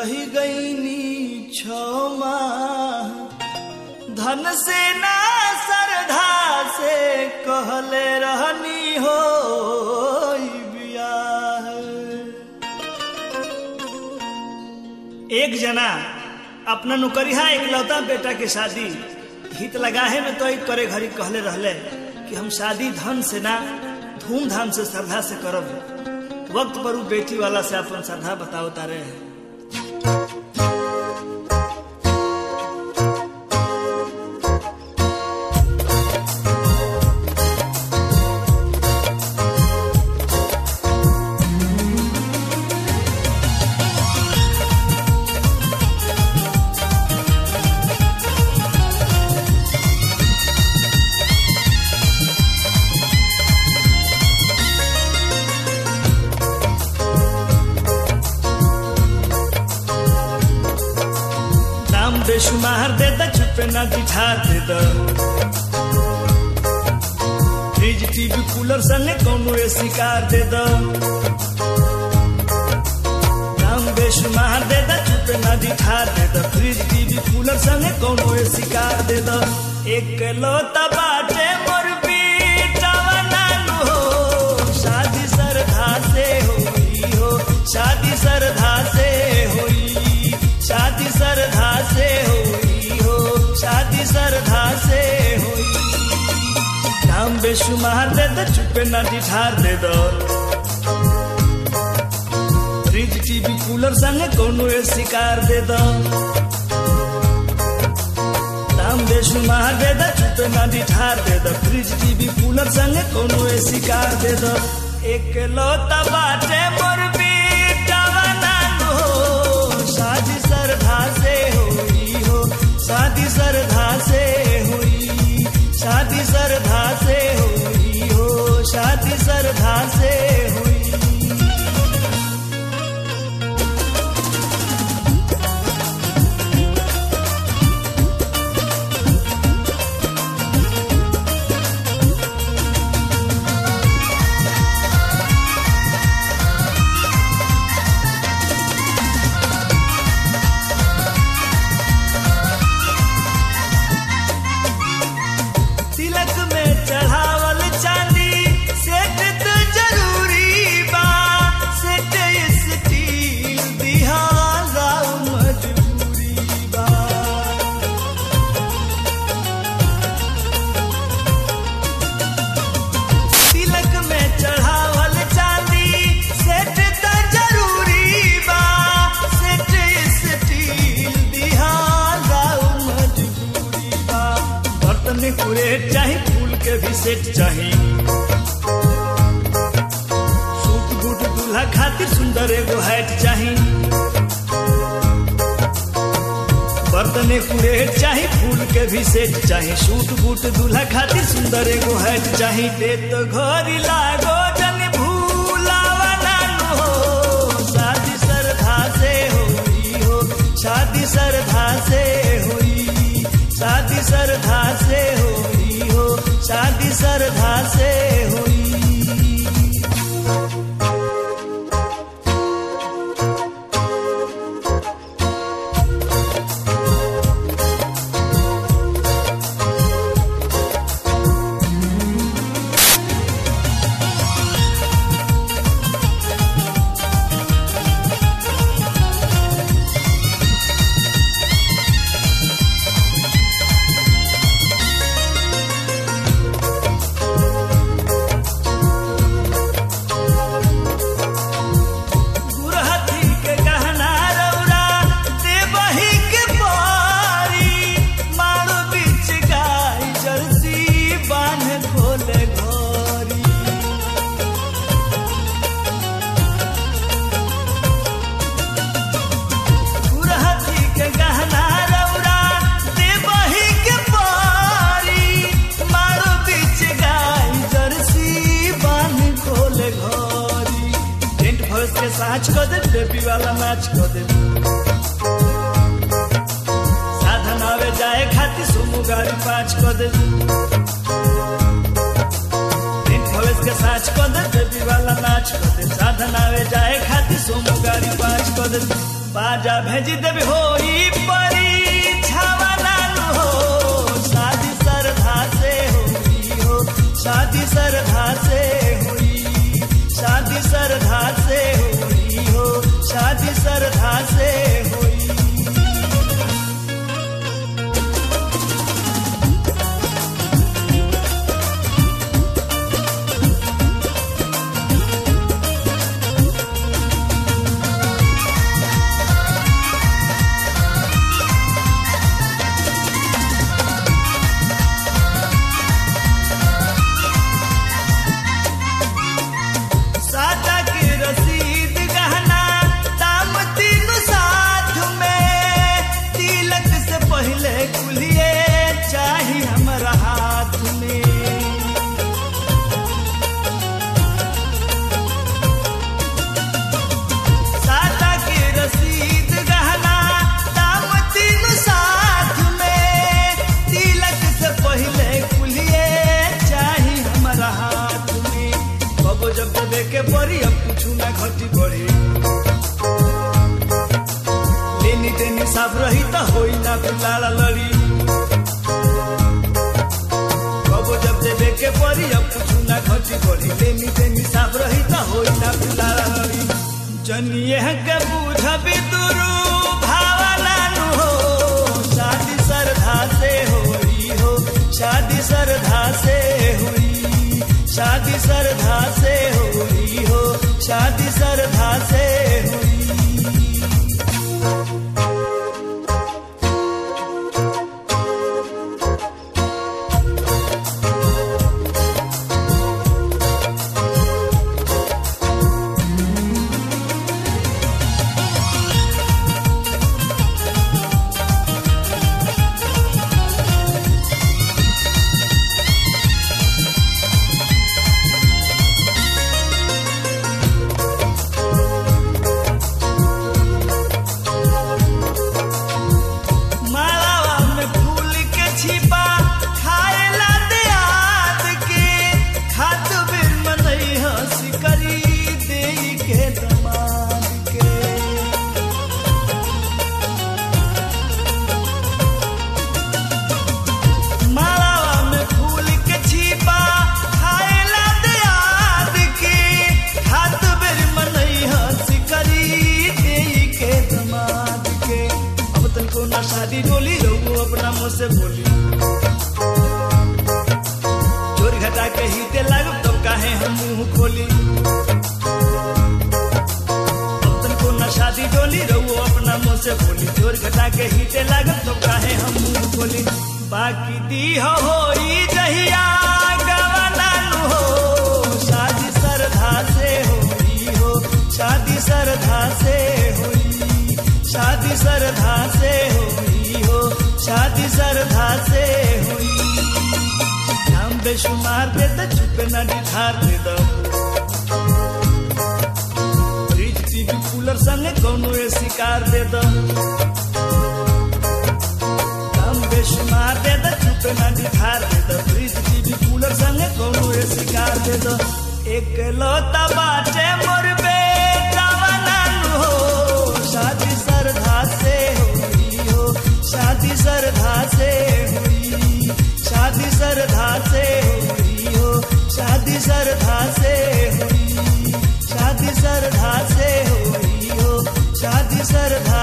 रही गईनी क्षमा धन से ना श्रद्धा से कहले रहनी हो बियाह एक जना अपना नौकरिया इकलौता बेटा के शादी हित लगाहे में तो एक करे घड़ी कहले रहले कि हम शादी धन से ना धूमधाम से श्रद्धा से करब वक्त पर उ बेटी वाला से अपन श्रद्धा बताओ तारे हैं दाम बेशुमार दे द चुपे ना दिठार दे द फ्रिज टीवी कूलर संगे कौनो एसी कार दे द दाम बेशुमार दे द चुपे ना दिठार दे द फ्रिज टीवी कूलर संगे कौनो एसी कार दे द एक लोता बाटे मोर बेटावा नानू हो शादी सरधा से होई हो शादी सरधा से होई शादी सरधा से होई हो शादी सरधा से होई दाम बेशुमार दे दो चुपे ना डिठार दे दो फ्रिज टीवी कूलर संगे कोनो एसी कार दे दो दाम बेशुमार दे दो चुपे ना डिठार दे दो फ्रिज टीवी कूलर संगे कोनो एसी कार दे दो एक लोता बाटे मोर बेटावा नानू हो शादी सरधा से होई हो शादी सरधा से हुई शादी सरधा से हुई हो शादी सरधा से हुई तिलक में चढ़ावल चांदी सेट तो जरूरी बा सेट स्टील दिहाला मजबूरी बा तिलक में चढ़ावल चांदी सेट तो जरूरी बा सेट स्टील दिहाला मजबूरी बा बर्तन में कुरेट चाही फूल के भी सेट चाही सूट बूट दूल्हा खातिर सुंदर एगो हैट चाही बर्तन कुरेट चाही फूल के भी सेट चाही सूट बूट दूल्हा खातिर सुंदर एगो हैट चाही दे तो घरी लागो जन भूलावा नानू हो शादी सरधा से होई हो शादी सरधा से होई शादी सरधा से होई हो शादी सरधा से होई गुरहथी के गहना रौरा देवही के पारी मारो बीच गाय जर्सी बांध खोले घोरी गुरहथी के गहना रौरा देवही के पारी मारो बीच गाय जर्सी बांध खोले घोरी टेंट भरस के साँच कर दे बेबी वाला मैच कर दे साधन आवे जाए खातिर सोमू गाड़ी पाँच कर दे टेंट भरस के साँच कर दे बेबी वाला मैच कर दे साधन आवे जाए खातिर सोमू गाड़ी गाड़ी पाँच कर दे बाजा भेज देबे होई परीक्षावा नानू हो शादी सरधा से होई हो शादी सरधा से होई शादी सरधा से होई हो शादी सरधा से होई सादा के रसीद गहना दाम तीन साथ में तिलक से पहले कुलिए चाही हमारा हाथ में सादा के रसीद गहना दाम तीन साथ में तिलक से पहले कुलिए चाही हमारा हाथ में कबो जब देवे के पड़ी अब कुछ ना घटी पड़ी लेनी देनी साफ रही तो होई ना फिर लाला लड़ी कबो जब देवे के पड़ी अब कुछ ना घटी पड़ी लेनी देनी साफ रही तो होई ना फिर लाला लड़ी जनिए के बूझबी दुरु भावना नु हो शादी सरधा से होई हो शादी सरधा से हुई शादी सरधा से हुई हो शादी सरधा से हुई मालावा में फूल के छिपा खाएला दियाद के खात बिर मनई हंसी करी देई के दमाद के मालावा में फूल के छिपा खाएला दियाद के खात बिर मनई हंसी करी देई के दमाद के अब तनको ना शादी डोली रहू अपना मुंह से बोली चोर घटा के ही दे लागब तब काहे हम मुंह खोली अब तनको ना शादी डोली रहू अपना मुंह से बोली चोर घटा के ही दे लागब तब काहे हम मुंह खोली बाकी दी हो होई जहिया गवाना नु हो शादी सरधा से होई हो शादी सरधा से होई शादी सरधा से हुई हो शादी सरधा से हुई नाम बेशुमार दे दो चुप न निधार दे दो फ्रिज टीवी कूलर संगे कौनो ए शिकार दे दो नाम बेशुमार दे दो चुप न निधार दे दो फ्रिज टीवी कूलर संगे कौनो ए शिकार दे दो एक लौता बाटे मोर बेटा बनानु हो शादी सरधा से हुई हो शादी सरधा से हुई शादी सरधा से हुई हो शादी सरधा से हुई शादी सरधा से हुई हो शादी सरधा